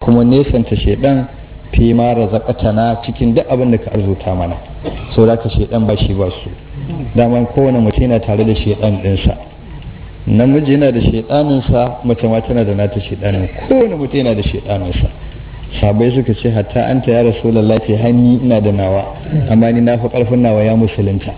kuma nesanta shaidan fi ma razaqatana cikin duk abin da ka arzuta mana saboda ka shaidan ba shi ba su daman kowane mutum yana tare da shaidan dinsa namiji yana da shaidaninsa mace ma tana da nata shaidanin kowane mutum yana da shaidaninsa sabai suka ce hatta an ta ya rasulallah ce hanni ina da nawa amma ni na fi karfin nawa ya musulunta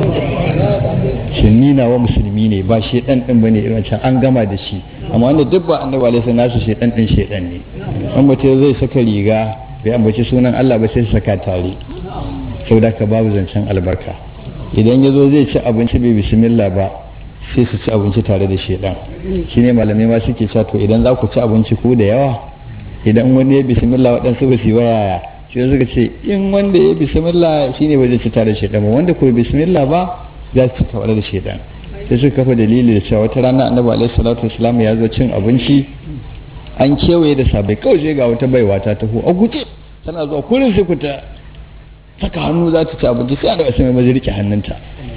shi ni nawa musulmi ne ba shaidan din bane irin can an gama da shi amma wanda duk ba annabi alaihi nasu shaidan din shaidan ne an mutum zai saka riga bai ambaci sunan Allah ba sai su saka tare saboda ka babu zancen albarka idan ya zo zai ci abinci bai bismillah ba sai su ci abinci tare da shaidan shine malamai ma suke cewa to idan za ku ci abinci ku da yawa idan wani ya bismillah waɗansu ba su yi wayaya shi suka ce in wanda ya bismillah shine ba zai ci tare da shaidan ba wanda ko bismillah ba za su ci tare da shaidan sai suka kafa dalili da cewa wata rana annabi alaihi salatu wasalam ya zo cin abinci an kewaye da sabai kawai sai ga wata baiwa ta taho a guje tana zuwa kurin sai ku ta saka hannu za ta ci abinci sai annabi sai mai rike hannunta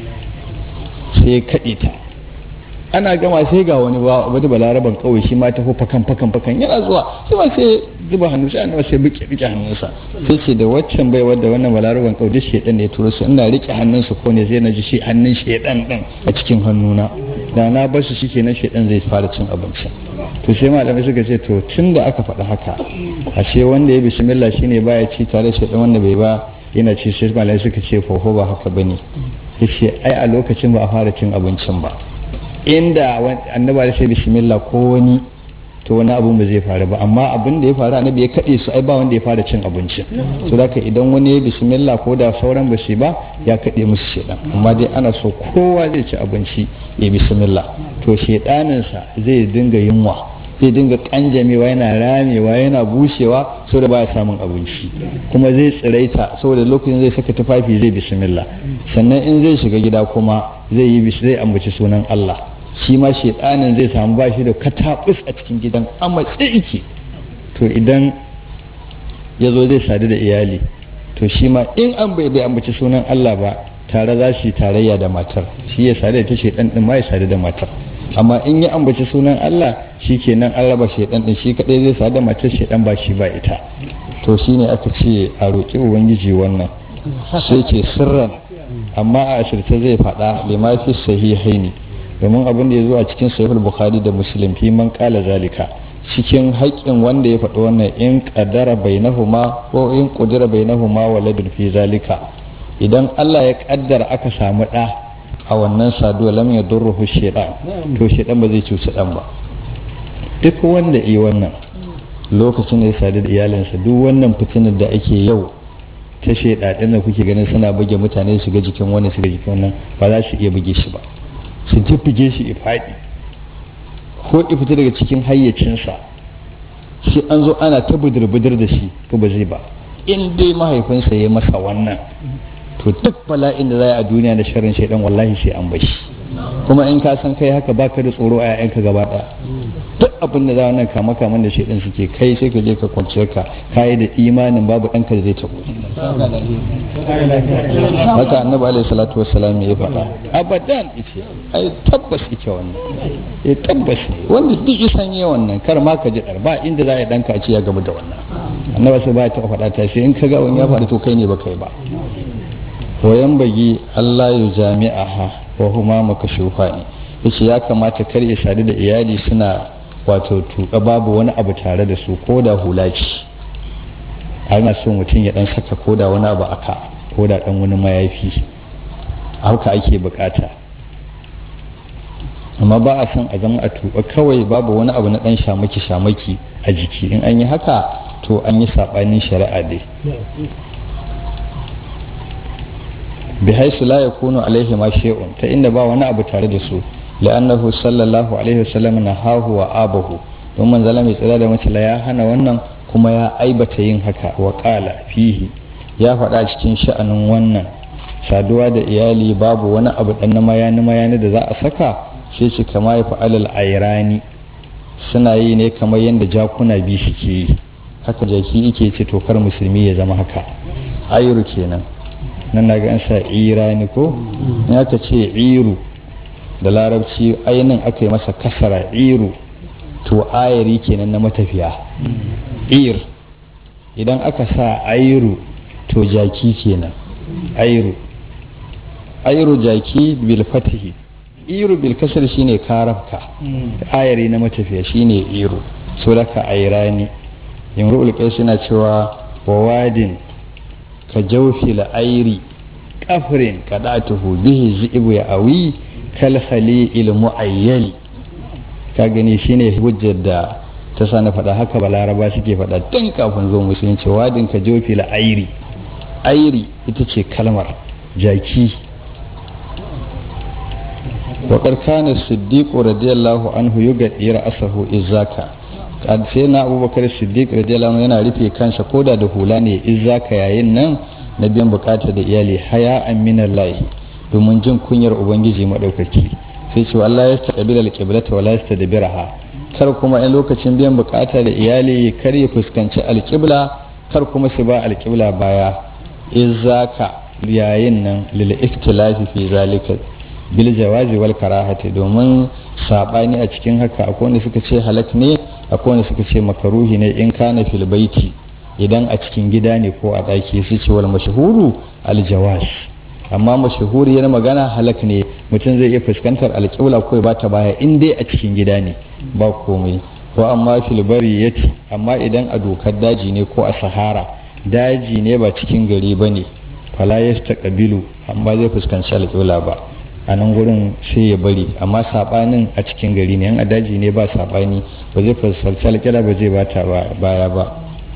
sai ya kaɗe ta ana gama sai ga wani wani balaraban kawai shi ma ta ko fakan fakan fakan yana zuwa shi ma sai zuba hannu sai annabi sai bike rike hannunsa sai ce da waccan bai wadda wannan balaraban kawai duk shedan ne ya turo su ina rike hannunsa ko ne zai na ji shi hannun shedan din a cikin hannuna da na bar su shikenan shedan zai fara cin abinci to sai malamai suka ce to tun da aka faɗi haka ashe wanda ya bismillah shine baya ci tare shedan wanda bai ba yana ci sai malamai suka ce fofo ba haka bane yace ai a lokacin ba a fara cin abincin ba inda annaba da sai bismillah ko wani to wani abun ba zai faru ba amma abin da ya faru annabi ya kaɗe su ai ba wanda ya fara cin abincin to da idan wani ya bismillah ko da sauran ba su ba ya kaɗe musu shedan amma dai ana so kowa zai ci abinci ya bismillah to shedaninsa zai dinga yunwa zai dinga kanjamewa yana ramewa yana bushewa saboda baya samun abinci kuma zai tsiraita saboda lokacin zai saka tufafi zai bismillah sannan in zai shiga gida kuma zai yi zai ambaci sunan Allah shi ma shedanin zai samu bashi da katabus a cikin gidan amma iki to idan ya zo zai sadu da iyali to shi ma in an bai bai ambaci sunan Allah ba tare za shi tarayya da matar shi ya sadu da ta shedan din ma ya sadu da matar amma in ya ambaci sunan Allah shi kenan an raba shaidan din shi kadai zai sada matar shaidan ba shi ba ita to shine aka ce a roƙi ubangiji wannan sai ce sirran amma a asirce zai faɗa lima fi sahihaini domin abin da ya zo a cikin sahihul bukhari da muslim fi man qala zalika cikin haƙƙin wanda ya faɗi wannan in qadara bainahuma ko in qudira bainahuma waladun fi zalika idan Allah ya kaddara aka samu ɗa a wannan saduwa lam ya durruhu shaitan to shaitan ba zai cuci dan ba duk wanda yi wannan lokacin da ya sadu da iyalinsa duk wannan fitinar da ake yau ta shaidaɗin da kuke ganin suna buge mutane su ga jikin wani su ga jikin wannan ba za su iya buge shi ba su buge shi ya faɗi ko ya fita daga cikin hayyacinsa shi an zo ana ta budur-budur da shi to ba zai ba in dai mahaifinsa ya masa wannan to duk bala'in da za a duniya da sharrin shaidan wallahi sai an bashi kuma in ka san kai haka baka da tsoro a yayanka gaba ɗaya duk abin da za wannan kama kaman da shaidan suke kai sai ka je ka kwanciyar ka kai da imanin babu ɗanka da zai tabo haka annabi alaihi salatu wassalam ya faɗa abadan ice ai tabbas ike wannan eh tabbas ne wanda duk isan yi wannan kar ma ka ji dar ba inda za a yi ɗanka a ce ya gaba da wannan annabi sai ba ya taɓa faɗa ta sai in ka ga wani ya faɗi to kai ne ba kai ba wayan bagi Allah ya jami'aha wa huma makashufa ne yace ya kamata kar ya sadu da iyali suna wato tuka babu wani abu tare da su ko da hula ce ana so mutum ya dan saka ko da wani abu aka ko da dan wani mayafi haka ake bukata amma ba a son a zama a tuba kawai babu wani abu na dan shamaki shamaki a jiki in an yi haka to an yi sabanin shari'a dai bihaisu la yakunu alaihi ma shay'un ta inda ba wani abu tare da su la'annahu sallallahu alaihi wasallam nahahu wa abahu don manzala mai tsira da mutala ya hana wannan kuma ya aibata yin haka wa qala fihi ya faɗa cikin sha'anin wannan saduwa da iyali babu wani abu dan na mayani mayani da za a saka sai shi kama ya fa'alal ayrani suna yi ne kamar yadda jakuna biyu suke yi haka jaki yake ce tokar musulmi ya zama haka ayru kenan nan na ga an sa irani ko in aka ce iru da larabci ainihin aka yi masa kasara iru to ayari kenan na matafiya ir idan aka sa airu to jaki kenan airu airu jaki bil fatihi iru bil kasar shine karabka ayari na matafiya shine iru so daga airani imru'ul qais yana cewa wawadin ka jawfil airi kafrin kadatuhu bihi zibu ya awi kal khalil muayyali ka gani shine hujjar da ta sa na faɗa haka balaraba suke faɗa tun kafin zo musulunci wadin ka jawfil airi airi ita ce kalmar jaki وقد كان الصديق رضي الله عنه يغطي رأسه إزاكا kad sai na abubakar siddiq radiyallahu anhu yana rufe kansa koda da hula ne izaka yayin nan na biyan bukata da iyali haya aminar lahi domin jin kunyar ubangiji madaukaki sai ce Allah ya taqabila alqiblata wala yastadbiraha kar kuma in lokacin biyan bukata da iyali kar ya fuskanci alqibla kar kuma su ba alqibla baya izaka yayin nan lil ikhtilafi fi zalika bil jawazi wal karahati domin sabani a cikin haka akwai wanda suka ce halak ne akwai wanda suka ce makaruhi ne in kana fil baiti idan a cikin gida ne ko a daki su ce wal mashhuru al jawaz amma mashhuriyar magana halak ne mutum zai iya fuskantar alƙibla ko ba ta baya in dai a cikin gida ne ba komai ko amma fil bari yati amma idan a dokar daji ne ko a sahara daji ne ba cikin gari bane fala yastaqbilu amma zai fuskanci alƙibla ba a nan gurin sai ya bari amma sabanin a cikin gari ne yan a daji ne ba sabani ba zai fuskanci alƙira ba zai bata baya ba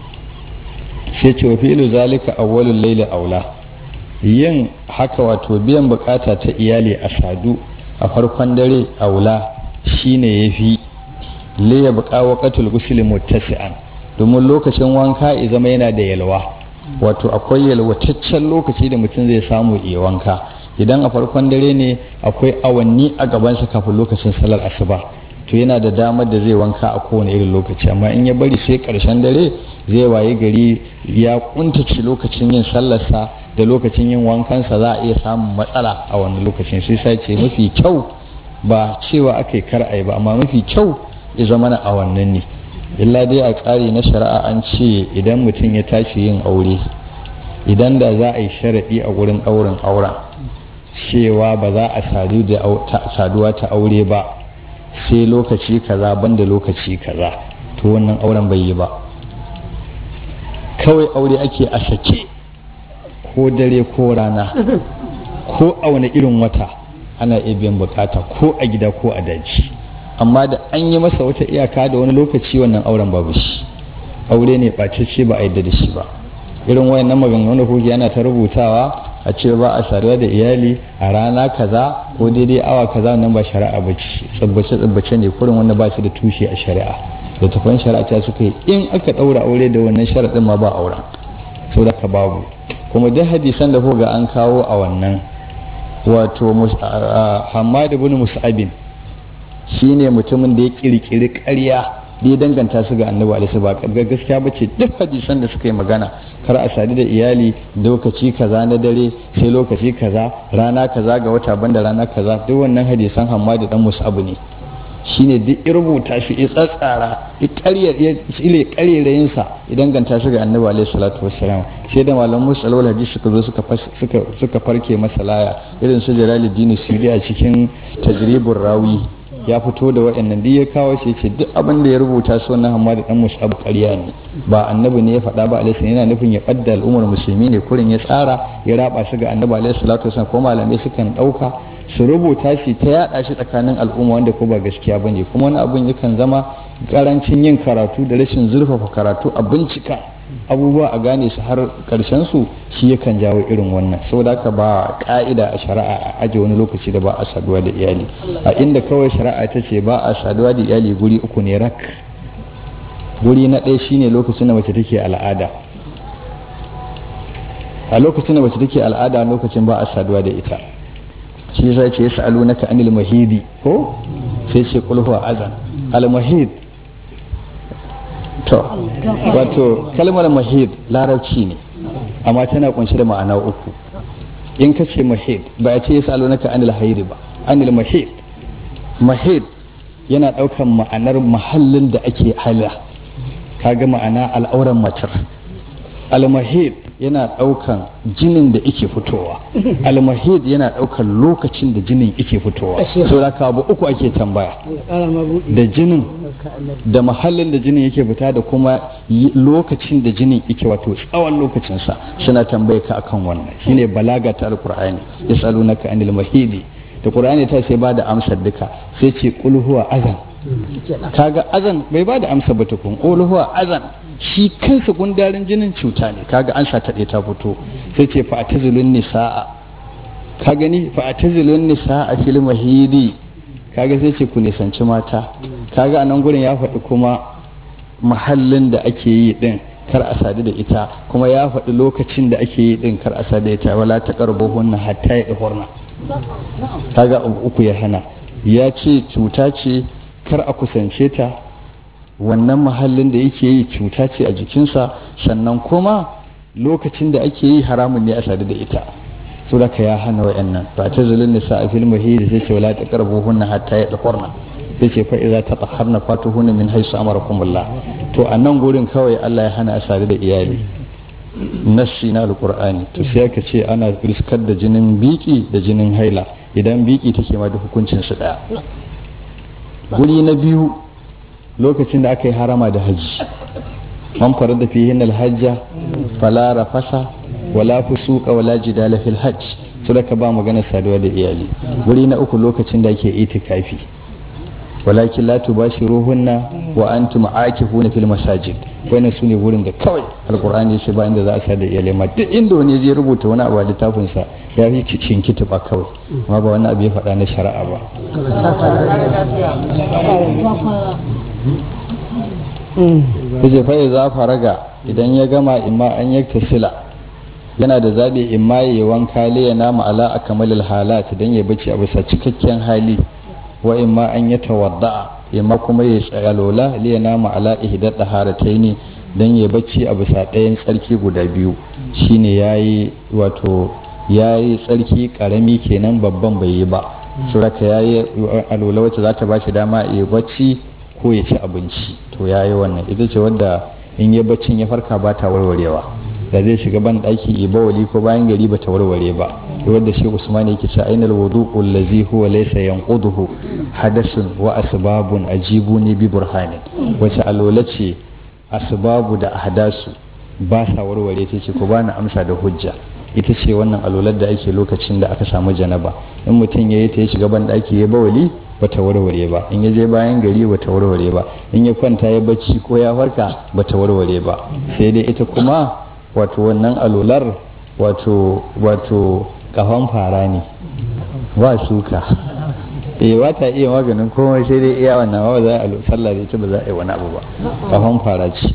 sai ce wa fi'lu zalika awwalul layli aula yin haka wato biyan bukata ta iyali a sadu a farkon dare aula shine yafi li ya buqa waqatul ghusl muttasi'an domin lokacin wanka ya zama yana da yalwa wato akwai yalwataccen lokaci da mutum zai samu iya wanka idan a farkon dare ne akwai awanni a gabansa kafin lokacin salar asuba to yana da damar da zai wanka a kowane irin lokaci amma in ya bari sai karshen dare zai waye gari ya kuntace lokacin yin sallarsa da lokacin yin wankansa za a iya samun matsala a wannan lokacin sai sai ce mafi kyau ba cewa aka yi kar a yi ba amma mafi kyau ya zama na a wannan ne illa dai a tsari na shari'a an ce idan mutum ya tashi yin aure idan da za a yi sharaɗi a wurin ɗaurin auren cewa ba za a sadu da saduwa ta aure ba sai lokaci kaza banda lokaci kaza to wannan auren bai yi ba kawai aure ake a sake ko dare ko rana ko a wani irin wata ana iya biyan bukata ko a gida ko a daji amma da an yi masa wata iyaka da wani lokaci wannan auren babu shi aure ne ɓacece ba a yadda da shi ba irin wayannan maganganu da kuke ana ta rubutawa a ce ba a saduwa da iyali a rana kaza ko daidai awa kaza nan ba shari'a ba ce tsabbace tsabbace ne kurin wanda ba shi da tushe a shari'a da tafan shari'a ta suka yi in aka ɗaura aure da wannan sharaɗin ma ba auren sau da ka babu kuma duk hadisan da ga an kawo a wannan wato hamad ibn mus'abin shine mutumin da ya kirkiri ƙarya da ya danganta su ga annabi alaihi ba gaskiya bace duk hadisan da suka yi magana kar a sadu da iyali lokaci kaza na dare sai lokaci kaza rana kaza ga wata banda rana kaza duk wannan hadisan hamadu dan musabu ne shine duk ya rubuta shi ya tsatsara ya ƙaryar ya tsile ƙarerayin sa idan ganta shi ga annabi alaihi salatu wassalam sai da malaman musalwal hadisi suka zo suka suka suka farke masa laya irin su jalaluddin sudi a cikin tajribur rawi ya fito da waɗannan duk ya kawo shi ce duk abin da ya rubuta su wannan hamma da dan musabu ƙarya ne ba annabi ne ya faɗa ba alaihi yana nufin ya ɓadda al'ummar musulmi ne kurin ya tsara ya raba su ga annabi alaihi salatu wasallam ko malamai sukan ɗauka su rubuta shi ta yaɗa shi tsakanin al'umma wanda ko ba gaskiya bane kuma wani abin yakan zama karancin yin karatu da rashin zurfafa karatu a bincika abubuwa a gane su har karshen su shi yakan jawo irin wannan saboda haka ba ka'ida a shari'a a aje wani lokaci da ba a saduwa da iyali a inda kawai shari'a ta ce ba a saduwa da iyali guri uku ne rak guri na ɗaya shine lokacin da mace take al'ada a lokacin da mace take al'ada lokacin ba a saduwa da ita shi yasa ce yas'alunaka anil mahidi ko sai ce qul huwa azan al mahid to wato kalmar mahid larabci ne amma tana kunshe da ma'ana uku in ka ce mahid ba a ce yas'alunaka anil haidi ba anil mahid mahid yana daukan ma'anar mahallin da ake hala kaga ma'ana al'auran matar almahid yana ɗaukan jinin da ike fitowa almahid yana ɗaukan lokacin da jinin ike fitowa so da abu uku ake tambaya da jinin da mahallin da jinin yake fita da kuma lokacin da jinin yake wato tsawon lokacinsa suna tambaye ka akan wannan shine balaga ta alqur'ani yasalunaka anil mahidi da qur'ani ta sai ba da amsar duka sai ce qul huwa azan kaga azan bai ba da amsa ba tukun qul huwa azan shi kansa gundarin jinin cuta ne kaga an sa taɗe ta fito sai ce fa atazilun nisaa ka gani fa atazilun nisaa fil mahidi kaga sai ce ku nisanci mata kaga a nan gurin ya faɗi kuma mahallin da ake yi din kar a sadu da ita kuma ya faɗi lokacin da ake yi din kar a sadu da ita wala ta karbo hunna hatta ya ihurna kaga uku ya hana ya ce cuta ce kar a kusance ta wannan mahallin da yake yi cuta ce a jikinsa sannan kuma lokacin da ake yi haramun ne a sadu da ita so da ya hana wa'annan ba ta zulun nisa a filin mahidi sai ce wala ta karbo hunna hatta ya ihurna sai ce fa iza ta taharna fatuhuna min haisu amarakumullah to a nan gurin kawai Allah ya hana a sadu da iyali nassi na alqur'ani to sai aka ce ana riskar da jinin biki da jinin haila idan biki take ma da hukuncin su daya guri na biyu lokacin da aka yi harama da haji man farar da fihin alhajja fala rafasa wala fusuqa wala jidala fil hajj su da ka ba magana saduwa da iyali guri na uku lokacin da ake itikafi walakin la tubashiruhunna wa antum aakifuna fil masajid wannan sune wurin da kawai alqur'ani yace ba inda za a sa da iyalai ma duk inda wani zai rubuta wani abu a littafin sa ya fi cikin kituba kawai amma ba wani abu ya faɗa na shari'a ba yace fa za faraga idan ya gama imma an yakta sila yana da zabi imma ya wanka liya nama ala akamalil halat dan ya bace a bisa cikakken hali wa imma an ya tawadda'a imma kuma ya tsaya lola liya nama ala ihdat taharataini dan ya bacci a bisa ɗayan tsarki guda biyu shine yayi wato yayi tsarki karami kenan babban bai yi ba suraka yayi alola wacce za ta bashi dama ya bacci ko ya ci abinci to yayi wannan ita ce wanda in ya baccin ya farka ba ta warwarewa da zai shiga ban ɗaki ibawali ko bayan gari ba ta warware ba wadda shi usman yake cewa ainal wudu'u allazi huwa laysa yanquduhu hadasun wa asbabun ajibuni bi burhanin wace alola ce asbabu da ahdasu ba sa warware ta ce ko bani amsa da hujja ita ce wannan alolar da ake lokacin da aka samu janaba in mutum ya yi ta ya shiga ban ɗaki ya bawali bata warware ba in ya je bayan gari bata warware ba in ya kwanta ya bacci ko ya farka bata warware ba sai dai ita kuma wato wannan alolar wato wato kafan fara ne ba suka eh ba ta iya maganin komai sai dai iya wannan ba za a sallah da ita ba za a yi wani abu ba kafan fara ce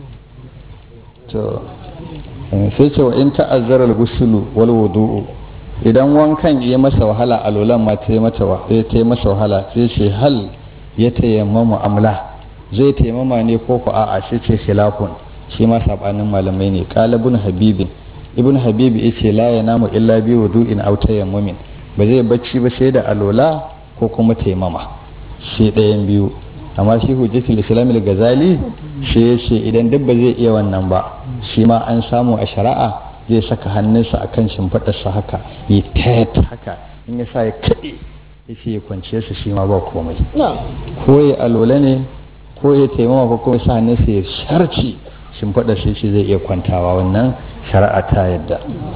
to sai ce wa in ta'azzara al-ghuslu wal wudu'u idan wankan ya masa wahala alolan ma ta yi mata ta yi masa wahala sai ce hal ya tayammama amla zai tayammama ne ko ko a'a sai ce khilafun shi ma sabanin malamai ne qalibun habibin ibn habibi yace la yanamu illa bi wudu'in aw tayammumin ba zai bacci ba sai da alola ko kuma taimama sai ɗayan biyu amma shi hujjatul islam al-ghazali sai yace idan duk ba zai iya wannan ba shi ma an samu a shari'a zai saka hannunsa akan shimfiɗarsa haka ya tayat haka in ya sa ya kaɗe ya ce ya kwance su shi ma ba komai ko ya alola ne ko ya taimama ko kuma sa hannunsa ya sharci shimfiɗar sai shi zai iya kwantawa wannan shari'a ta yadda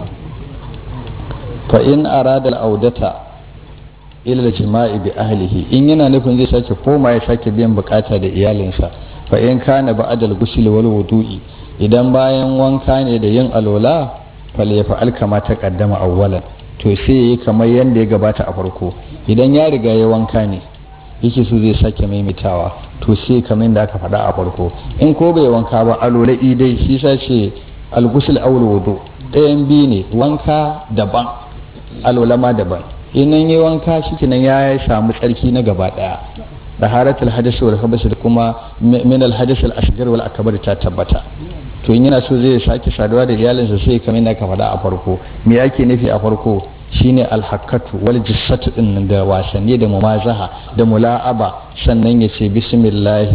fa in arada al'audata ila jima'i bi ahlihi in yana nufin zai sake koma ya sake biyan bukata da iyalinsa fa in kana ba'dal ghusl wal wudu'i idan bayan wanka ne da yin alola fal ya fa'al kama ta kaddama awwalan to sai yayi kamar yanda ya gabata a farko idan ya riga ya wanka ne yake so zai sake maimaitawa to sai kamar da aka faɗa a farko in ko bai wanka ba alola idai shi sa ce al-ghusl aw wudu ɗayan biyu ne wanka daban alola ma daban inan yi wanka shi nan ya samu tsarki na gaba daya da haratul hadis wal khabas da kuma min al hadis al asghar wal akbar ta tabbata to in yana so zai sake saduwa da iyalinsa sai kamar yadda aka faɗa a farko me ake nufi a farko shine alhakkatu wal jissatu din da wasanni da mumazaha da mula'aba sannan ya ce bismillahi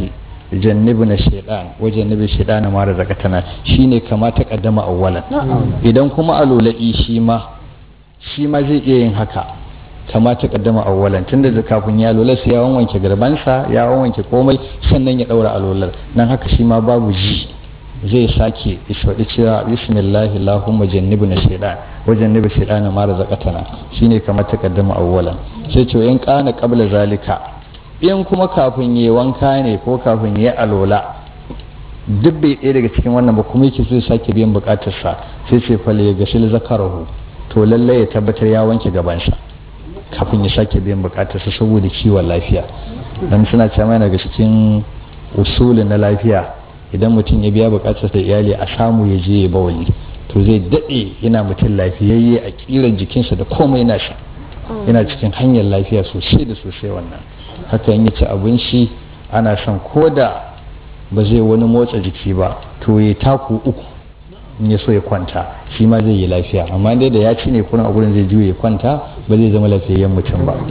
jannibu na shaidan wajen nabi shaidan na mara zakatana shine kama ta kaddama awwalan idan kuma alula'i shi ma shi ma zai iya yin haka kama ta kaddama awwalan tunda da kafin ya alolar sai ya wanke garbansa ya wanke komai sannan ya daura alolar nan haka shi ma babu ji zai sake isfaɗi cewa bismillah allahumma jannibu na shaidan wajen nabi shaidan na mara zakatana shine kama ta kaddama awwalan sai ce in kana qabla zalika in kuma kafin yi wanka ne ko kafin yi alola duk bai ɗaya daga cikin wannan ba kuma yake so ya sake biyan bukatarsa sai ce fale ya gasil zakarahu to lallai ya tabbatar ya wanke gabansa kafin ya sake biyan bukatarsa saboda kiwon lafiya dan suna cewa daga cikin usulin na lafiya idan mutum ya biya bukatarsa da iyali a samu ya je ya bawali to zai daɗe yana mutum lafiyayye a kiran jikinsa da komai nasa yana cikin hanyar lafiya sosai da sosai wannan haka in ci abinci ana son ko da ba zai wani motsa jiki ba to ya taku uku in ya so ya kwanta shi ma zai yi lafiya amma dai da ya ci ne kuna a gurin zai juya ya kwanta ba zai zama lafiyayyen mutum ba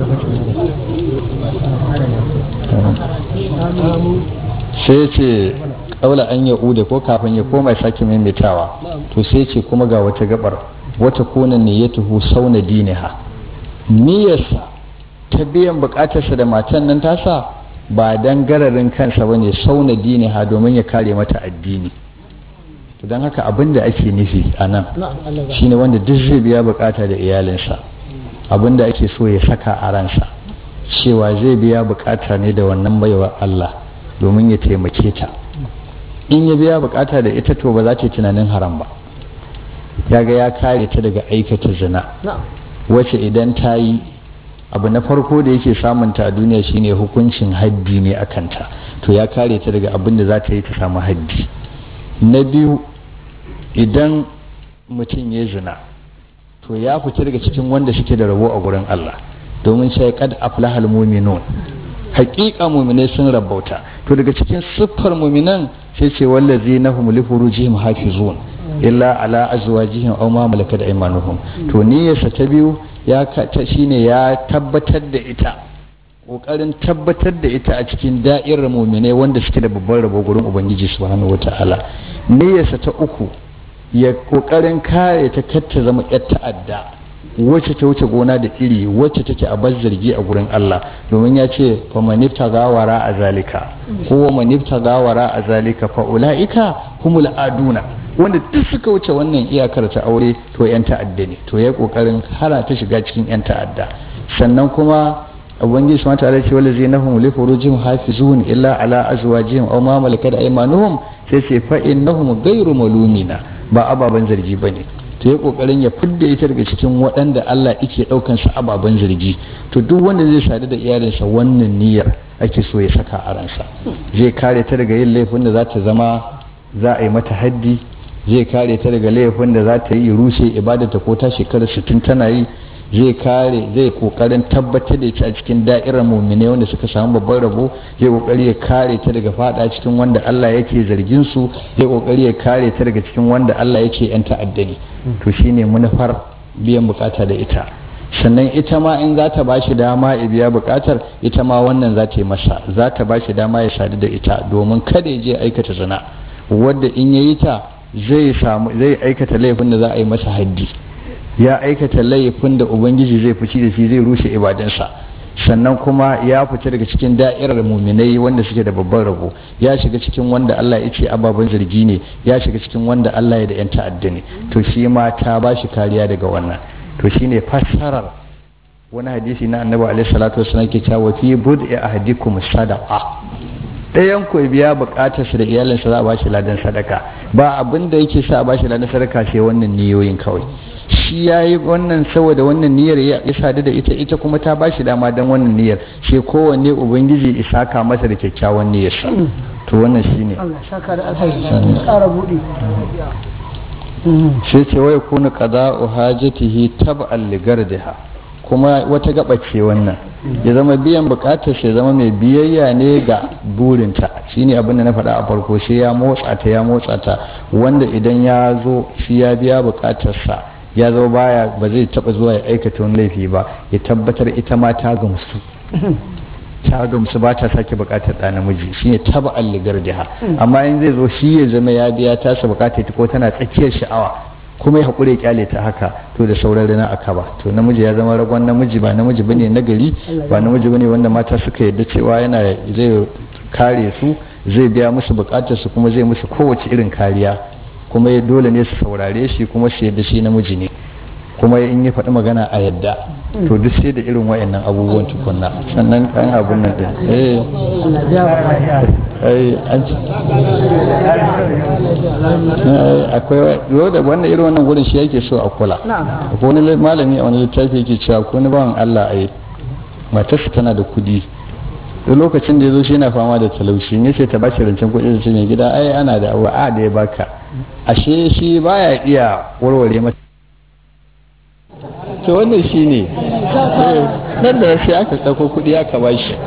sai ce kaula an ya ude ko kafin ya koma sake maimaitawa to sai ce kuma ga wata gabar wata konan ne ya tuhu sauna diniha niyyarsa ta biyan bukatarsa da matan nan tasa ba dan gararin kansa ba ne sauna diniha domin ya kare mata addini to don haka abin da ake nufi a nan shine wanda duk zai biya bukata da iyalinsa abin da ake so ya saka a ransa cewa zai biya bukata ne da wannan baiwa Allah domin ya taimake ta in ya biya bukata da ita to ba za ta yi tunanin haram ba ya ga ya kare ta daga aikata zina wacce idan ta yi abu na farko da yake samunta a duniya shine hukuncin haddi ne a kanta to ya kare ta daga abin da za ta yi ta samu haddi na biyu idan mutum ya zina to ya fita daga cikin wanda suke da rabo a gurin Allah domin sai kad aflahal mu'minun haƙiƙa mu'minai sun rabauta to daga cikin siffar mu'minan sai ce wallazi nahum li furujihim hafizun illa ala azwajihim aw ma malakat aymanuhum to niyyarsa ta biyu ya ta shine ya tabbatar da ita kokarin tabbatar da ita a cikin da'irar mu'minai wanda suke da babban rabo gurin ubangiji subhanahu wataala niyyarsa ta uku ya kokarin kare ta kar ta zama yar ta'adda wacce ta wuce gona da iri wacce take a bar zargi a gurin Allah domin ya ce fa manifta gawara a zalika ko wa manifta gawara a zalika fa ulaika humul aduna wanda duk suka wuce wannan iyakar ta aure to yan ta'adda ne to ya kokarin hana ta shiga cikin yan ta'adda sannan kuma ubangiji subhanahu ta'ala ce wala zinahum li furujihim hafizun illa ala azwajihim aw ma malakat aymanuhum sai ce fa innahum ghayru malumina ba ababan zargi bane to ya kokarin ya fidda ita daga cikin waɗanda Allah yake ɗaukan su ababen zargi to duk wanda zai sadu da iyalinsa wannan niyyar ake so ya saka a ransa zai kare ta daga yin laifin da za ta zama za a yi mata haddi zai kare ta daga laifin da za ta yi rushe ibadata ko ta shekara sittin tana yi zai kare zai kokarin tabbatar da ita a cikin da'irar mumine wanda suka samu babban rabo zai kokari ya kare ta daga fada cikin wanda Allah yake zargin su zai kokari ya kare ta daga cikin wanda Allah yake yan ta'addani to shine manufar biyan bukata da ita sannan ita ma in za ta bashi dama ya biya bukatar ita ma wannan za ta yi masa za ta bashi dama ya sadu da ita domin kada ya je aikata zina wadda in ya yi ta zai samu zai aikata laifin da za a yi masa haddi ya aikata laifin da ubangiji zai fici da shi zai rushe ibadansa sannan kuma ya fita daga cikin da'irar muminai wanda suke da babban rabo ya shiga cikin wanda Allah ya ce ababen zargi ne ya shiga cikin wanda Allah ya da yan ta'adda ne to shi ma ta ba shi kariya daga wannan to shine fassarar wani hadisi na annabi alaihi salatu wasallam ke cewa fi bud'i ahadikum sadaqa ɗayan ku biya bukatarsa da iyalinsa za a bashi ladan sadaka ba abin da yake sa a bashi ladan sadaka sai wannan niyoyin kawai shi ya yi wannan saboda wannan niyyar ya sadu da ita ita kuma ta bashi dama don wannan niyyar sai kowanne ubangiji isaka masa da kyakkyawan niyyarsa to wannan shi ne sai ce wai kuna qada'u hajatihi tab'an li gardiha kuma wata gaba ce wannan ya zama biyan bukatar ya zama mai biyayya ne ga burinta shine abin da na faɗa a farko sai ya motsa ta ya motsa ta wanda idan ya zo shi ya biya bukatarsa ya zama baya ba zai taba zuwa ya aikata wani laifi ba ya tabbatar ita ma ta gamsu ta gamsu ba ta sake bukatar ɗa namiji shine taba alligar jiha amma in zai zo shi ya zama ya biya tasa bukatar ta ko tana tsakiyar sha'awa kuma ya haƙure kyale ta haka to da sauran rana aka ba to namiji ya zama ragon namiji ba namiji bane na gari ba namiji bane wanda mata suka yarda cewa yana zai kare su zai biya musu bukatar su kuma zai musu kowace irin kariya kuma dole ne su saurare shi kuma su yadda shi namiji ne kuma in ya faɗi magana a yadda to duk sai da irin wayannan abubuwan tukunna sannan kan abun nan din eh an akwai yau da wannan irin wannan gurin shi yake so a kula akwai wani malami a wani littafi yake cewa ko wani bawan Allah ai matarsa tana da kudi da lokacin da ya zo shi yana fama da talauci ne sai ta bashi rancen kuɗi da ce mai gida ai ana da abu a da ya baka ashe shi baya iya warware mata to wannan shi ne nan da sai aka ɗauko kuɗi aka ba shi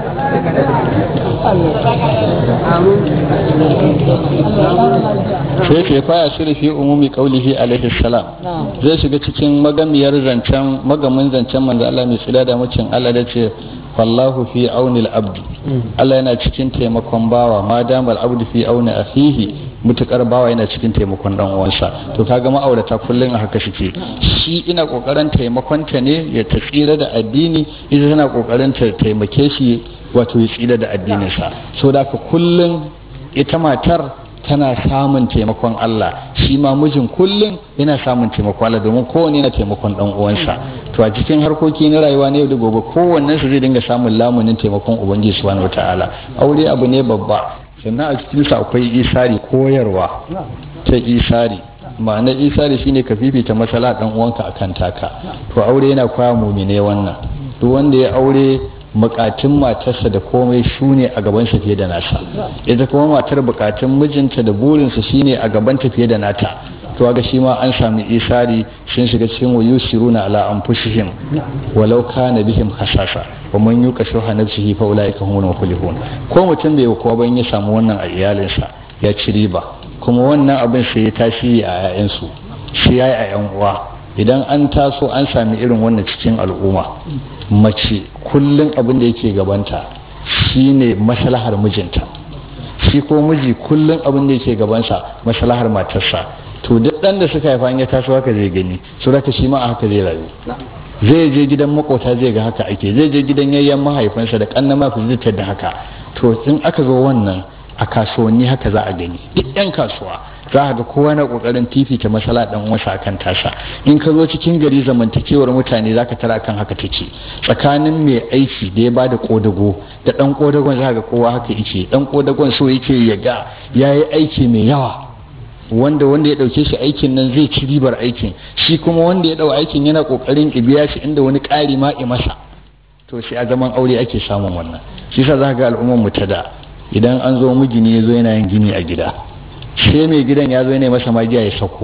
sai ke faya sirfi umumi kaulihi alaihi salam zai shiga cikin magamiyar zancen magamin zancen manzo Allah mai tsira da mucin Allah da ce wallahu fi aunil abdi Allah yana cikin taimakon bawa ma damal abdu fi auni akhihi mutukar bawa yana cikin taimakon dan uwansa to kaga ma'aurata kullun a haka suke shi ina kokarin taimakon ta ne ya ta tsira da addini ita tana kokarin ta taimake shi wato ya tsira da addinin sa so da ka kullun ita matar tana samun taimakon Allah shi ma mijin kullum yana samun taimakon Allah domin kowanne yana taimakon dan uwansa to a cikin harkoki na rayuwa ne da gobe kowannen su zai dinga samun lamunin taimakon ubangiji subhanahu wataala aure abu ne babba sannan a cikin sa akwai isari koyarwa ta isari ma'anar isari shine ka fifita masala dan uwanka akan taka to aure yana koya mumine wannan duk wanda ya aure bukatun matarsa da komai su ne a gabansa fiye da nasa ita kuma matar bukatun mijinta da burinsa shine a gabanta fiye da nata to ga shi ma an sami isari sun shiga cikin wayu shiruna ala anfusihim walau kana bihim hasasa wa man yuqa shuha nafsihi fa ulaika humul muflihun ko mutum bai kowa ban ya samu wannan a iyalinsa ya ci riba kuma wannan abin sai ya tashi a 'ya'yansu shi yayi a 'yan uwa idan an taso an sami irin wannan cikin al'umma mace kullum abin da yake gabanta shine maslahar mijinta shi ko miji kullum abin da yake gabansa maslahar matarsa to duk dan da suka haifa ya taso haka zai gani so haka shi ma a haka zai rayu zai je gidan makota zai ga haka ake zai je gidan yayyan mahaifansa da kanna ma fizitar da haka to in aka zo wannan a kasuwanni haka za a gani duk yan kasuwa za a ga kowa na kokarin fifita masala dan wasa akan tasa in ka zo cikin gari zamantakewar mutane zaka tara kan haka take tsakanin mai aiki da ya bada kodago da dan kodagon za ga kowa haka yake dan kodagon so yake ya ga yayi aiki mai yawa wanda wanda ya dauke shi aikin nan zai ci ribar aikin shi kuma wanda ya dau aikin yana kokarin ibiya shi inda wani ƙari ma i masa to sai a zaman aure ake samun wannan shi yasa za ga al'ummar mu ta da idan an zo migini ya zo yana yin gini a gida sai mai gidan ya zo ne masa magiya ya sako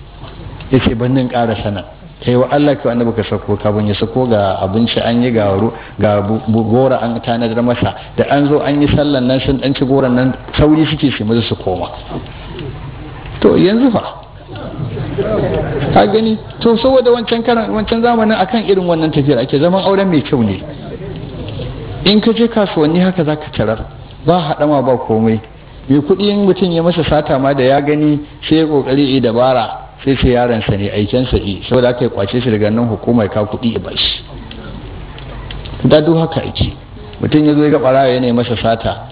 ya ce bannin ƙara sana kai wa Allah ka wanda baka sako ka ban ya sako ga abinci an yi ga ga gora an tanadar masa da an zo an yi sallan nan sun dan ci goran nan sauri suke su maza su koma to yanzu fa ka gani to saboda wancan karan wancan zamanin akan irin wannan tafiyar ake zaman auren mai kyau ne in ka je kasuwanni haka zaka tarar ba haɗama ba komai mai kuɗi in mutum ya masa sata ma da ya gani sai ya kokari yi dabara sai sai yaransa ne aikensa yi saboda aka yi kwace shi daga nan hukumar ka kuɗi ya bashi da duk haka ake mutum ya zo ya ga ɓarawa ya masa sata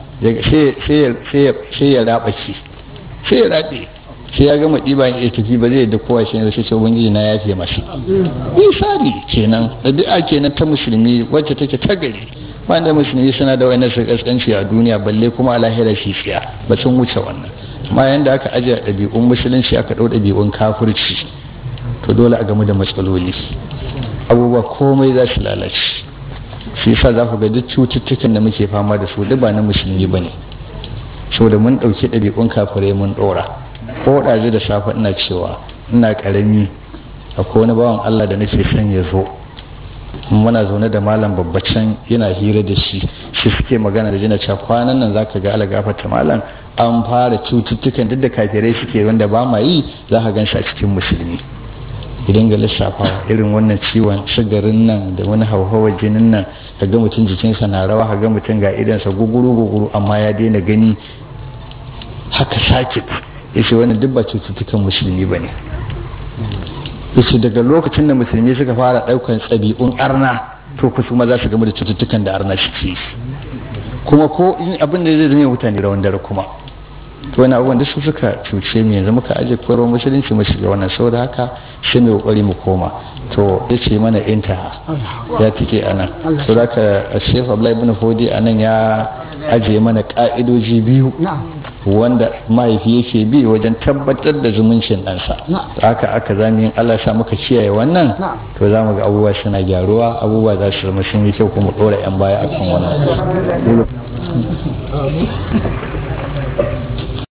sai ya raba shi sai ya rabe sai ya gama ɗiba ya tafi ba zai da kowa shi ne sai ce ubangiji na yafe masa misali kenan ɗabi'a kenan ta musulmi wacce take ta gari wanda musulmi suna da wani su kaskanci a duniya balle kuma a lahira shi tsiya ba sun wuce wannan amma yanda aka ajiye ɗabi'un musulunci aka ɗau ɗabi'un kafirci to dole a gamu da matsaloli abubuwa komai za su lalace shi yasa za ku ga duk cututtukan da muke fama da su duk ba na musulmi ba ne saboda mun ɗauki ɗabi'un kafirai mun ɗora ko ɗazu da safe ina cewa ina ƙarami akwai wani bawan Allah da nake son ya zo muna zaune da malam babbacin yana hira da shi shi suke magana da jina cewa kwanan nan zaka ga ala gafarta malam an fara cututtukan duk da kafirai suke wanda ba ma yi za ka gan shi a cikin musulmi idan ga lissafawa irin wannan ciwon sigarin nan da wani hauhawar jinin nan ka ga mutum jikinsa na rawa ka ga mutum ga idansa guguru guguru amma ya daina gani haka sake yace wannan duk ba cututtukan musulmi ba ne yace daga lokacin da musulmi suka fara ɗaukan tsabi'un arna to ku kuma za su gama da cututtukan da arna suke kuma ko in abin da zai zama mutane rawan dare kuma to wani abubuwan da su suka cuce mu yanzu muka aje koyarwar musulunci mu shiga wannan saboda haka sai mu kokari mu koma to ya ce mana intaha ya tike anan saboda haka Sheikh Abdullahi ibn Hodi anan ya aje mana ka'idoji biyu wanda mahaifi yake bi wajen tabbatar da zumuncin ɗansa haka aka zami yin Allah sa muka kiyaye wannan to za mu ga abubuwa suna gyaruwa abubuwa za su zama sun yi kyau kuma ɗora 'yan baya akan wannan